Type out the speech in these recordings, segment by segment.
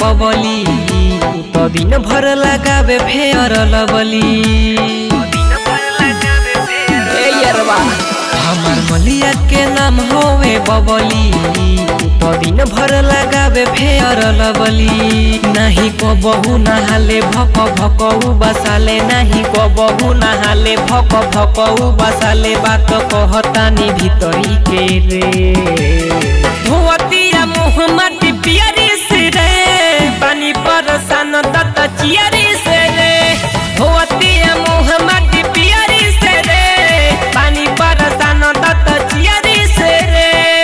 बबली उ तो दिन भर लगावे फेयर लबली ए यरवा हमार मलिया के नाम होवे बबली उ तो दिन भर लगावे फेयर लबली नाही को बहु नहाले भक भकऊ बसाले नाही को बहु नहाले भक भकऊ बसाले बात कहतानी भीतरी के रे धोतिया मुँह माटी पियरी से रे पानी परसान दत चियरी से रे धोतिया मुँह माटी पियरी से रे पानी परसान दत चियरी से रे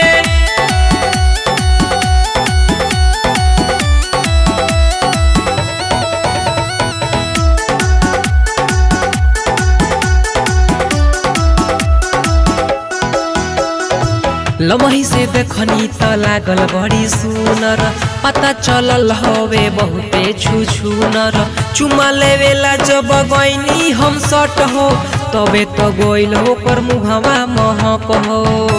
लमही से देखनी त लागल बड़ी सुनर पता चलल हवे बहुते छु छुनर चुमा लेवेला जब गईनी हम सट हो तबे तो गोइल होकर मुहवा महक हो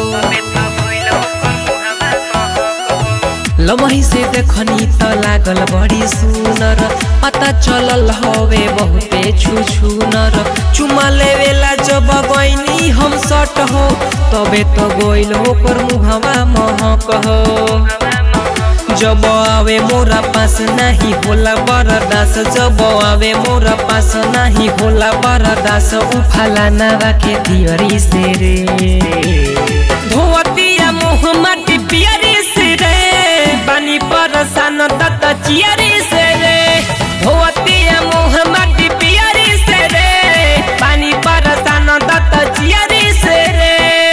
लमही से देखनी त लागल बड़ी सुनर पता चलल हवे बहुते छु छुनर चुमा लेवेला जब गईनी हम सट हो तबे तो गोइल होकर मुहवा महक हो जब आवे मोरा पास नहीं होला बरदास जब आवे मोरा पास नहीं होला बरदास उफाला नावा के तियरी से रे धोतिया मुँह माटी पियरी से रे पानी परसान दत चियरी से रे धोतिया मुँह माटी पियरी से रे पानी परसान दत चियरी से रे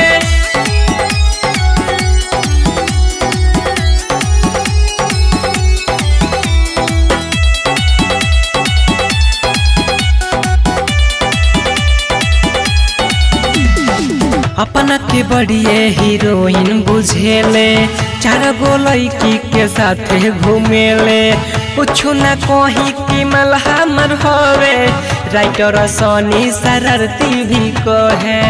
अपना के बड़िए हीरोइन बुझेले चार गो लड़की के साथे घूमेले कुछ न कही कि मलहा मर होवे राइटर सोनी शरारती भी कहे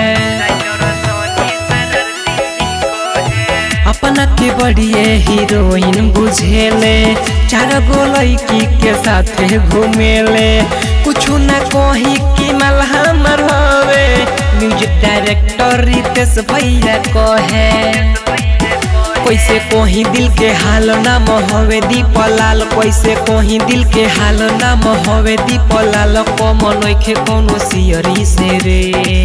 अपना के बड़िए हीरोइन बुझेले चार गो लड़की के साथे घूमेले कुछ न कही कि मलहा मर होवे म्यूजिक डायरेक्टर रितेश भैया कहे कैसे कोही दिल के हाल नाम हवे दीपलाल कैसे कोही दिल के हाल नाम हवे दीपलाल कमल नइखे कोनो सियरी से रे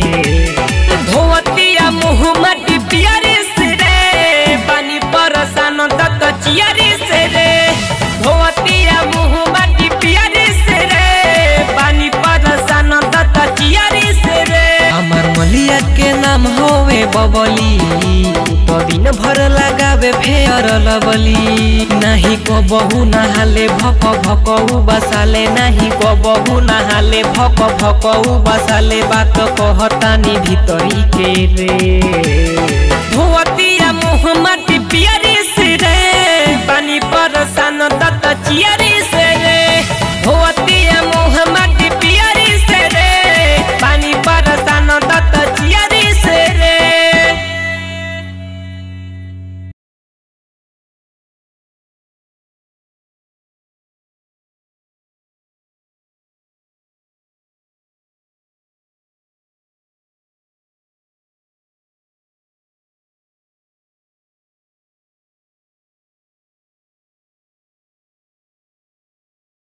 धोतिया मुँह माटी पियरी से रे पानी परसान तक चियरी से रे धोतिया मुँह माटी पियरी से रे पानी परसान तक चियरी से रे हमार मलिया के नाम होवे बबली तो दिन भर लगावे फेयर लबली नाही को बहु नहाले भक भकऊ बसाले नाही को बहु नहाले भक भकऊ बसाले बात कहतानी भीतरी के रे धोतिया मुँह माटी पियरी से रे पानी परसान दत चियरी